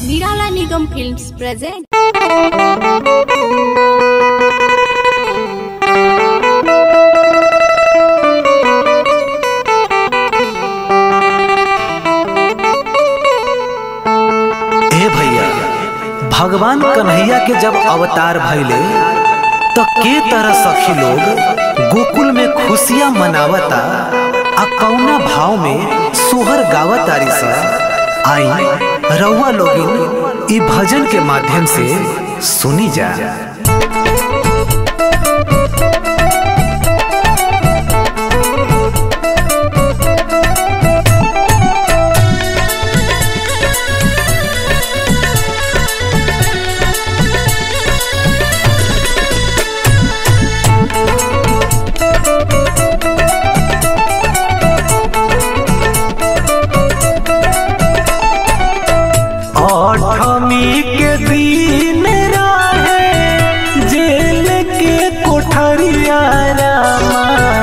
Nirala Nigam Films present. ए भैया भगवान कन्हैया के जब अवतार भइले तो के तरह सखी लोग गोकुल में खुशियां मनावता आ कौना भाव में सोहर गावतारी सा आई रउआ लोगिन ई भजन के माध्यम से सुनी जा अठमी के दिन रहे जेल के कोठरिया रामा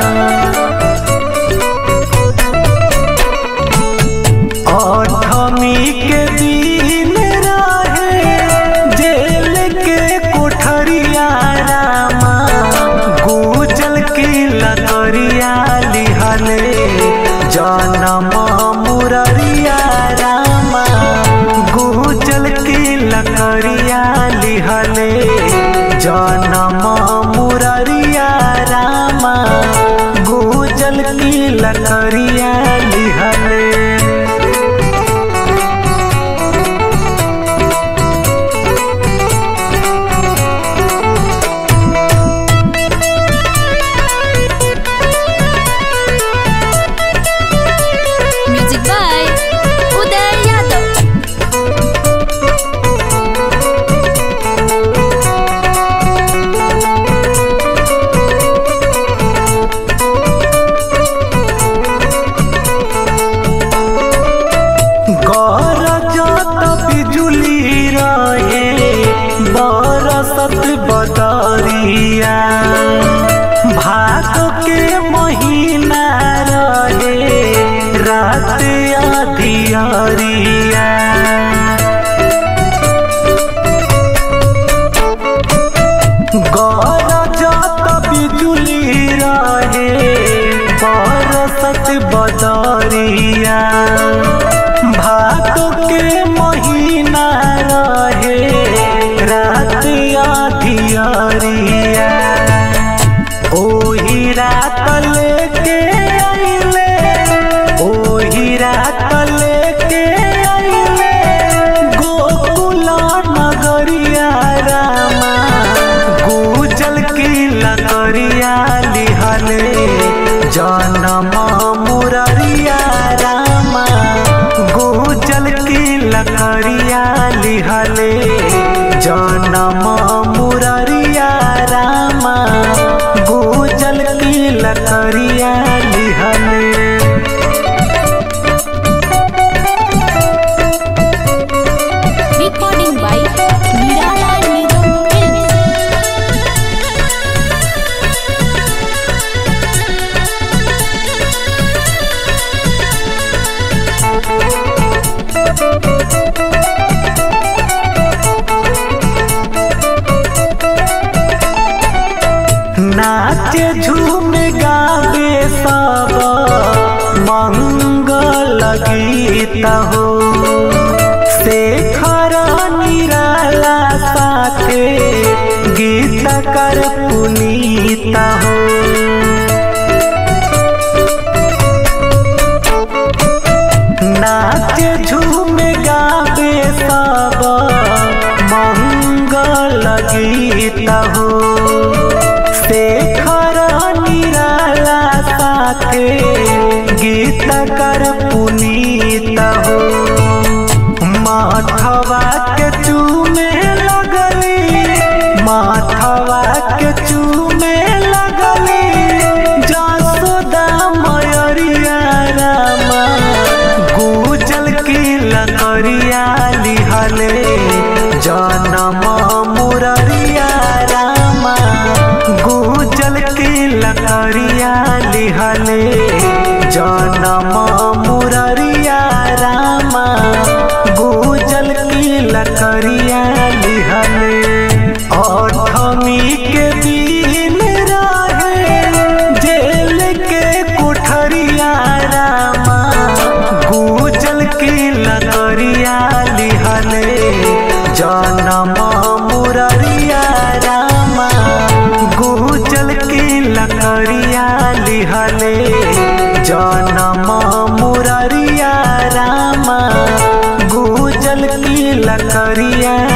अठमी के दिन रहे जेल के कोठरिया रामा गुजल की लकड़िया लिहले जनम मुररिया रामा गुजल की लकड़िया लिहले जनम मुररिया रामा गुजल की लकड़िया लिहले Music by Uday Yadav. गरजत बिजुली रहे बरसत बदरिया भाग के महीना रहे रात अधियरिया गरजत बिजुली रहे बरसत बदरिया भाद के महीना रहे रात अधियरिया ओही रात लेके आइले ओही रात लेके आइले गोकुल नगरिया रामा गुजल की लकड़िया लिहले जनम मुररिया रामा गुजल की लकड़िया लिहले जनम मुररिया रामा गुजल की लकड़िया लिहले Recording by Nirala Nigam Films. नाचे झूम गावे सब मंगल गीत हो शेखर निराला साथे गीत कर पुनीत हो नाचे झूम गावे सब मंगल गीत हो शेखर निराला साथे गीत कर पुनीत हो माथवा के चूमे लगली माथवा के चूमे लगली जसोदा मयरिया रामा गुजल की लकड़िया लिहले जनम मुररिया रामा गुजल की लकड़िया लिहले जनम मुररिया रामा गुजल की मुररिया रामा गुजल की लकड़िया लिहले जनम मुररिया रामा गुजल की लकड़िया